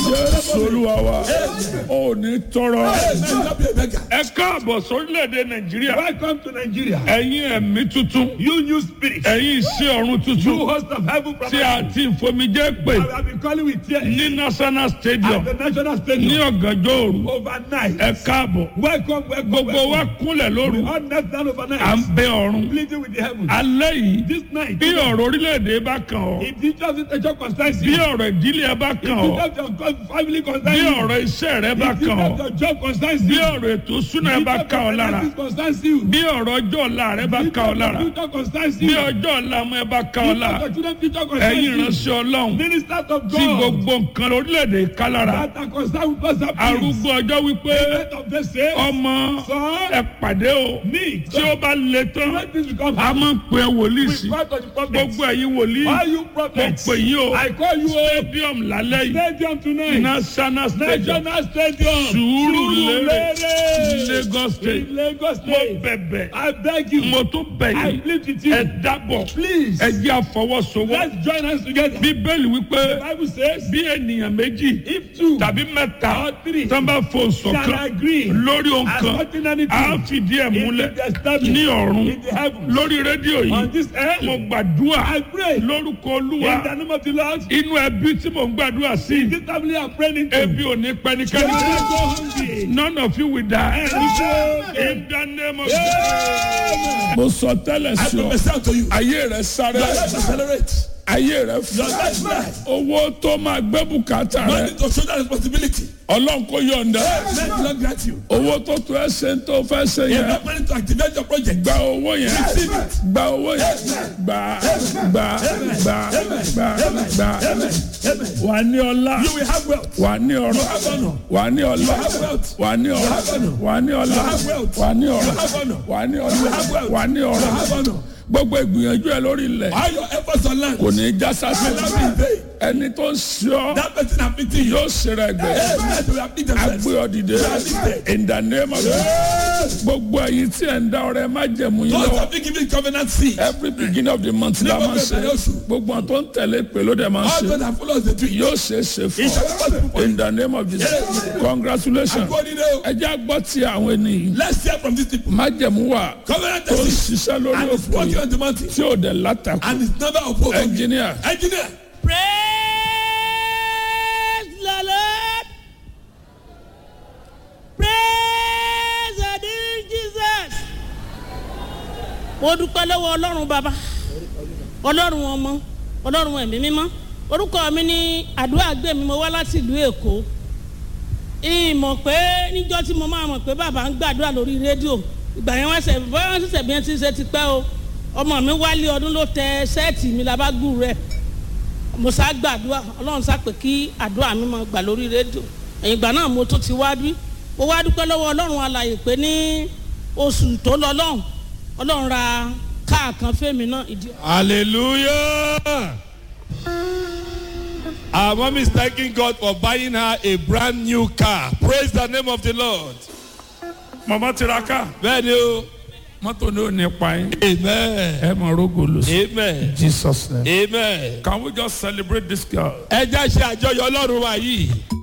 jésù olúwa wa ò ní tọrọ May you not be a beggar. ẹ káàbọ̀ sórílẹ̀-èdè nàìjíríà Welcome to Nigeria. ẹ̀yin ẹ̀mí tuntun You new spirit. ẹ̀yin iṣẹ́ ọ̀run You tuntun host of heaven from tí a ti ìfomijẹ́ pè I have been calling with tears ní national stadium at the national ní stadium ọ̀gànjọ́ òru overnight. ẹ káàbọ̀ Welcome, welcome, gbogbo wa welcome. kúnlẹ̀ lóru We all knelt down à ń overnight, bẹ ọ̀run pleading with the heavens. alẹ́ yìí This night, bí ọ̀rọ̀ orílẹ̀-èdè bá kàn ọ́ if the church is a church concerns bí you, ọ̀rọ̀ ìdílé ẹ bá kàn ọ́ if the church family bí concerns you, ọ̀rọ̀ iṣẹ́ rẹ bá if the kàn ọ́ church job concerns bí you, ọ̀rọ̀ ètò ìsúná ẹ if bá the kàn ọ́ lára finances concerns you, bí ọ̀rọ̀ ọjọ́ ọ̀la rẹ bá if kàn ọ́ lára the future concerns bí you, ọjọ́ ọ̀la ọmọ ẹ bá kàn ọ́ if lára the children future concerns ẹ̀yin you, ìránṣẹ́ ọlọ́run ministers of tí God gbogbo nǹkan orílẹ̀-èdè ká lára that are concerned with us appeals. arúgbó ọjọ́ wípé Let of the say, ọmọ son, ẹ pàdé o me, tí ó bá le tán when this become a máa ń pè é wòlíì sí we fight on the prophets. gbogbo ẹ̀yin wòlíì Why you mo prophets? pè yín o I call you a stadium lálẹ́ yìí stadium tonight. national stadium National Stadium. Sùúrùlérè Surulere. Lagos state In Lagos mo State. bẹ̀bẹ̀ I beg you. mo tún bẹ̀ I yín plead with ẹ you. dábọ̀ Please. ẹ jẹ́ àfọwọ́sowọ́ Let's join hands together. bíbélì wípé Bible says, bí ènìyàn méjì if two tàbí mẹ́ta or three tán bá fò can ṣọ̀kan agree lórí ohun as kan nothing á anything fìdí ẹ̀ it múlẹ̀ will be established ní ọ̀run in the heavens. lórí rédíò On yìí this earth, mo gbàdúrà I pray in lórúkọ olúwa the name of the Lord. inú ẹbí tí mo ń gbàdúrà sí This family are praying into. ebi ò ní You pẹnikẹ́ni will kú not go hungry. none of you will die in the name of Jesus. mo sọ tẹ́lẹ̀ I sí ọ prophesy to you. ayé rẹ sáré Your life accelerate. ayé rẹ Your fún life life. owó tó máa gbé bùkátà No rẹ need to show that responsibility. ọlọ́run kò yọ̀ǹda Let the Lord grant you. owó tó tó ẹ ṣe ń tó fẹ́ ṣe You yẹn have money to activate your project. gba owó yẹn Receive it. gba owó yẹn gba gba gba gba gba wà ní ọlá You will have wealth. wà ní ọrọ̀ have honor. wà ní ọlá have wealth. wà ní ọrọ̀ have honor. wà ní ọlá have wealth. wà ní ọrọ̀ have honor. wà ní have ọlá wealth. wà ní You have ọrọ̀ honor. gbogbo ìgbìyànjú ẹ lórí ilẹ̀ All your efforts on land kò ní í já sásì will not be in vain. ẹni tó ń ṣe ọ́ That person afflicting you. yóò ṣe rẹ̀ gbẹ̀ Yes, yes, will afflict themselves. agbé ọ dìde in the name of Jesus gbogbo ẹ̀yin tí ẹ̀ ń dá ọrẹ má jẹ̀mú yín Those lọ́wọ́ have been given covenant seed. every beginning of the month la máa ń ṣe gbogbo àwọn tó ń tẹ̀lé pé ló dẹ̀ máa ń All ṣe those that follow the tree. yóò ṣe é ṣe It shall be fún possible ọ for you. in the name of Jesus congratulations Go in there. ẹ jẹ́ àgbọ̀ tí àwọn ènìyàn Let's hear from these people. má jẹ̀mú wà Covenant tó ń seed. ṣiṣẹ́ lórí And it's òkú working yìí on the mountain. tí ò dẹ̀ látàkù And it's never opposed. engineer Engineer. Praise the Lord. Praise the dear Jesus. Mo dúpẹ́ lọ́wọ́ Ọlọ́run bàbá, Ọlọ́run ọmọ, Ọlọ́run ẹ̀mí mímọ́. Orúkọ mi ní àdúrà gbé mi, mo wá láti ìlú Èkó. Ìmọ̀ pé níjọ́ tí mo máa mọ̀ pé bàbá ń gbàdúrà lórí rédíò. Ìgbà yẹn wọ́n ṣẹ̀ bọ́yá wọ́n ṣẹ̀ṣẹ̀ bí wọ́n ti ṣe ti pẹ́ o. Ọmọ mi wálé ọdún ló tẹ sẹ́ẹ̀tì mi labágùn rẹ̀ mo sá gbàdúrà ọlọ́run sá pé kí àdúrà mi máa gbà lórí rédíò ẹ̀yìn ìgbà náà mo tún ti wá bí mo wá dúpẹ́ lọ́wọ́ ọlọ́run alàyè pé ní oṣù tó lọ lọ́hùn ọlọ́run ra káà kan fẹ́mi náà ìdí. Hallelujah. Our mom is thanking God for buying her a brand new car. Praise the name of the Lord. mama tiraka Bẹ́ẹ̀ni o. mọ́tò ní ò ní pa yín Amen. ẹ mọ̀ rógò lò sí Amen. Jesus name Amen. can we just celebrate this girl Ẹ já ṣe àjọyọ̀ Ọlọ́run wa yìí.